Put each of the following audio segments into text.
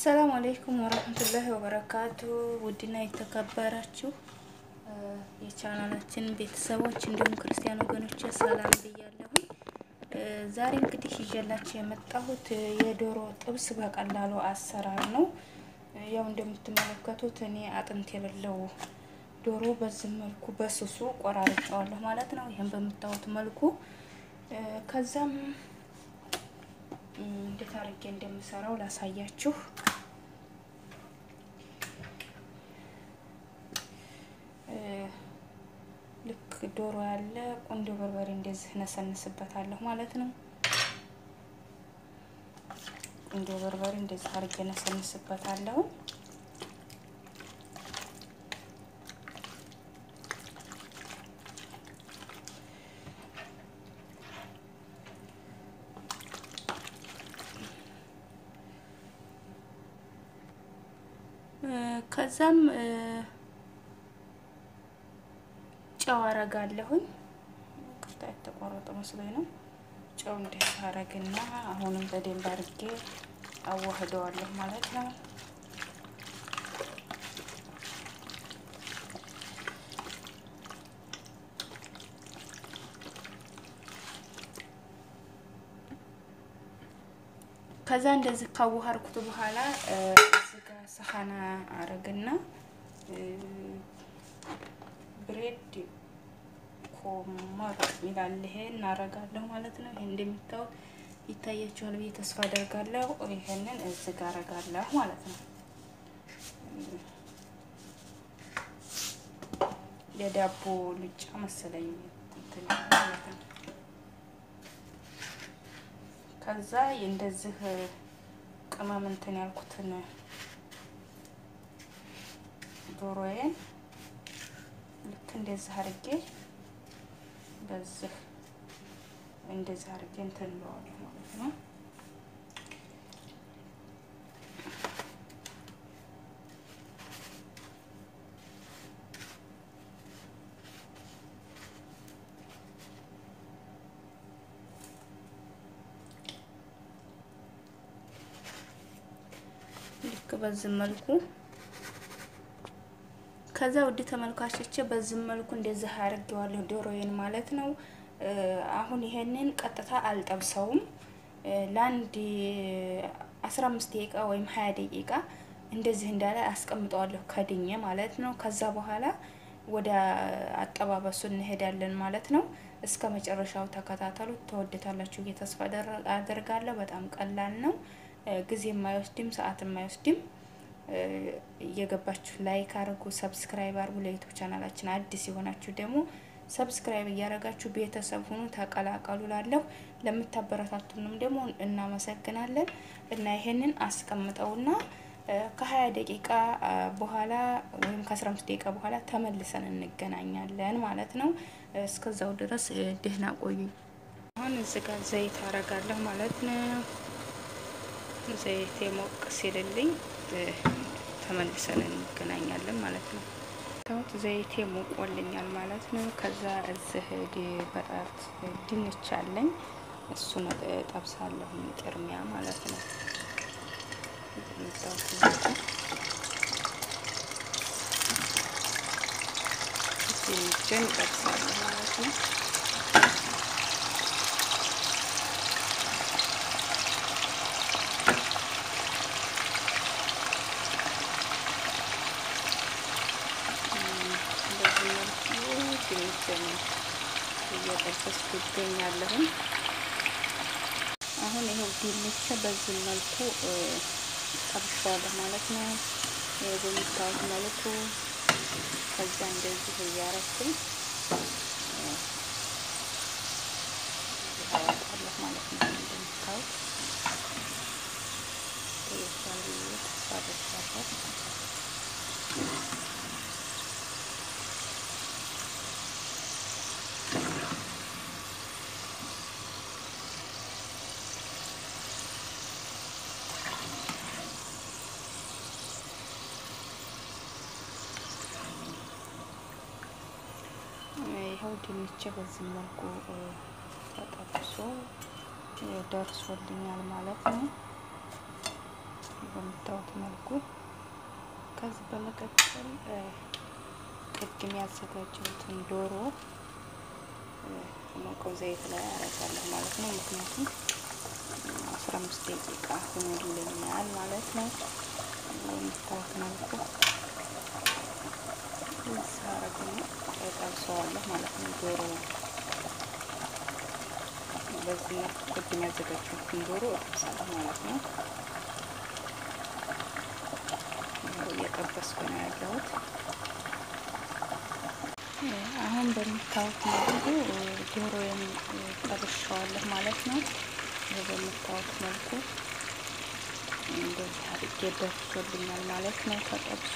አሰላሙ አሌይኩም ወረህመቱላሂ ወበረካቱ። ውድና የተከበራችሁ የቻናላችን ቤተሰቦች እንዲሁም ክርስቲያን ወገኖች ሰላም ብያለሁኝ። ዛሬ እንግዲህ ይዤላችሁ የመጣሁት የዶሮ ጥብስ በቀላሉ አሰራር ነው። ያው እንደምትመለከቱት እኔ አጥንት የሌለው ዶሮ በዚህ መልኩ በስሱ ቆራርጫዋለሁ ማለት ነው። ይህም በምታዩት መልኩ ከዛም እንዴት አድርጌ እንደምሰራው ላሳያችሁ። ልክ ዶሮ ያለ ቁንዶ በርበሬ እንደዚህ ነሰንስበታለሁ ማለት ነው። ቁንዶ በርበሬ እንደዚህ አድርጌ ነሰንስበታለሁ። ከዛም ጨው አረጋለሁኝ። ቅርታ የተቆረጠ መስሎኝ ነው። ጨው እንደዚህ አረግና አሁንም በደንብ አድርጌ አዋህደዋለሁ ማለት ነው። ከዛ እንደዚህ ካዋሃርኩት በኋላ እዚህ ጋር ሰሃና አረግና ብሬድ ኮመር ይላል። ይሄ እናረጋለሁ ማለት ነው። ይሄ እንደሚታወቅ ይታያችኋል ብዬ ተስፋ አደርጋለሁ። ይሄንን እዚህ ጋር አረጋለሁ ማለት ነው። የዳቦ ልጫ መሰለኝ እንትን ማለት ነው። ከዛ እንደዚህ ቅመም እንትን ያልኩትን ዶሮዬን ልክ እንደዚህ አድርጌ በዚህ እንደዚህ አድርጌ እንትን እለዋለሁ ማለት ነው። ልክ በዚህ መልኩ ከዛ ውድ ተመልካቾች በዚህ መልኩ እንደዚህ አድርጌዋለሁ ዶሮዬን ማለት ነው። አሁን ይሄንን ቀጥታ አልጠብሰውም። ለአንድ 15 ደቂቃ ወይም 20 ደቂቃ እንደዚህ እንዳለ አስቀምጠዋለሁ ከድኜ ማለት ነው። ከዛ በኋላ ወደ አጠባበሱ እንሄዳለን ማለት ነው። እስከ መጨረሻው ተከታተሉት፣ ተወድታላችሁ ብዬ ተስፋ አደርጋለሁ። በጣም ቀላል ነው። ጊዜ የማይወስድም ሰዓት የማይወስድም። እየገባችሁ ላይክ አድርጉ፣ ሰብስክራይብ አድርጉ። ለዩቱብ ቻናላችን አዲስ የሆናችሁ ደግሞ ሰብስክራይብ እያደረጋችሁ ቤተሰብ ሁኑ፣ ተቀላቀሉ። ላለሁ ለምታበረታቱንም ደግሞ እናመሰግናለን። እና ይሄንን አስቀምጠውና ከሀያ ደቂቃ በኋላ ወይም ከአስራ አምስት ደቂቃ በኋላ ተመልሰን እንገናኛለን ማለት ነው። እስከዛው ድረስ ደህና ቆዩ። አሁን እዚህ ጋር ዘይት አረጋለሁ ማለት ነው። ዘይቴ ሞቅ ሲልልኝ ተመልሰን እንገናኛለን ማለት ነው። ታውት ዘይቴ ሞቆልኛል ማለት ነው። ከዛ እዚህ በጣት ድንች አለኝ እሱን ጠብሳለሁ ቅድሚያ ማለት ነው። ድንችን ጠብሳለሁ ማለት ነው። ድንችን እየጠበስኩ ይገኛለሁኝ። አሁን ይኸው ድንች በዚህ መልኩ ጠብሻለሁ ማለት ነው። በሚታወት መልኩ ከዛ እንደዚህ እያረኩኝ አወጣለሁ ማለት ነው። እንደሚታወት ተየቷል ብዬ ተስፋ አደርጋለሁ። ይኸው ድንች በዚህ መልኩ ተጠብሶ ደርሶልኛል ማለት ነው። በምታዩት መልኩ ከዚህ በመቀጠል ቅድም ያዘጋጀሁትን ዶሮ ሞቀው ዘይት ላይ አረጋለሁ ማለት ነው። ምክንያቱም አስራ አምስት ደቂቃ ሆኖልኛል ማለት ነው። በምታዩት መልኩ ሳረግና ጠብሰዋለሁ ማለት ነው። ዶሮ በዚህ መልኩ ቅድም ያዘጋጀሁትን ዶሮ እጠብሳለሁ ማለት ነው። እየጠበስኩ ነው ያለሁት። አሁን በምታዩት መልኩ ዶሮዬን ጠብሼዋለሁ ማለት ነው። ይህ በምታዩት መልኩ እንደዚህ አድርጌ በስሎልኛል ማለት ነው። ተጠብሶ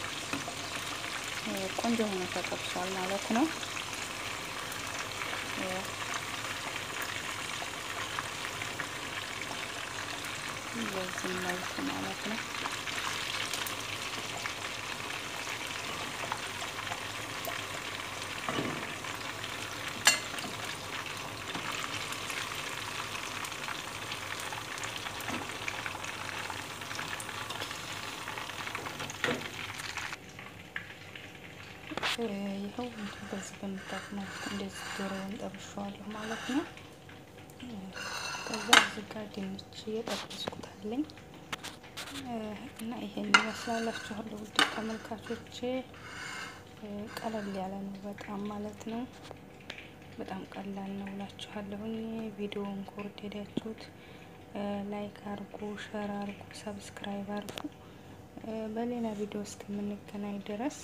ቆንጆ ሆኖ ተጠብሷል ማለት ነው። በዚህ መልኩ ማለት ነው። ይኸው በዚህ በምታዩት መልኩ እንደዚህ ዶሮውን ጠብሼዋለሁ ማለት ነው። ከዛ እዚህ ጋር ድንች እየጠበስኩት አለኝ እና ይሄን ይመስላላችኋለሁ ውድ ተመልካቾቼ። ቀለል ያለ ነው በጣም ማለት ነው። በጣም ቀላል ነው እላችኋለሁኝ። ቪዲዮውን ከወደዳችሁት ላይክ አርጉ፣ ሸር አርጉ፣ ሰብስክራይብ አርጉ። በሌላ ቪዲዮ እስከምንገናኝ ድረስ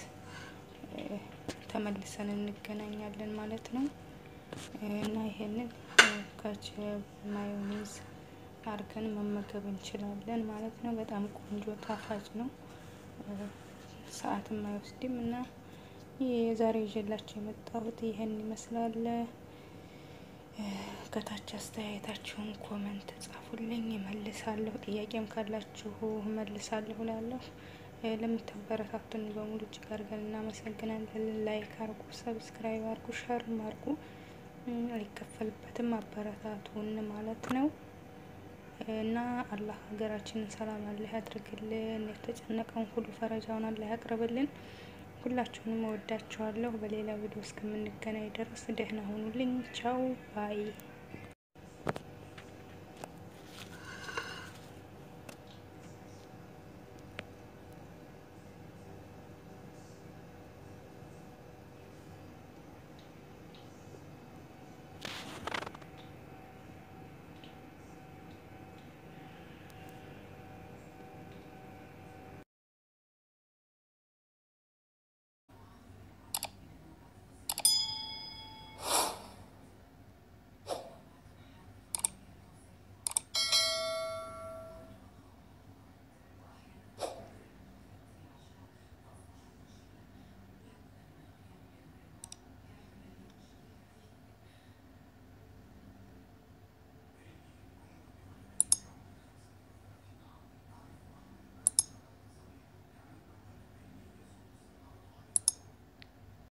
ተመልሰን እንገናኛለን ማለት ነው እና ይሄንን ከችብ ማዮኔዝ አድርገን መመገብ እንችላለን ማለት ነው። በጣም ቆንጆ ጣፋጭ ነው፣ ሰዓትም አይወስድም እና የዛሬ ይዤላችሁ የመጣሁት ይሄን ይመስላል። ከታች አስተያየታችሁን ኮመንት ጻፉልኝ፣ እመልሳለሁ። ጥያቄም ካላችሁ እመልሳለሁ እላለሁ። ለምታበረታቱን በሙሉ እጅግ አድርገን እናመሰግናለን። ላይክ አርጉ፣ ሰብስክራይብ አርጉ፣ ሸርም አርጉ። አይከፈልበትም፣ አበረታቱን ማለት ነው እና አላህ ሀገራችንን ሰላም አላህ ያድርግልን። የተጨነቀውን ሁሉ ፈረጃውን አላህ ያቅርብልን። ሁላችሁንም እወዳችኋለሁ። በሌላ ቪዲዮ እስከምንገናኝ ድረስ ደህና ሁኑልኝ። ቻው ባይ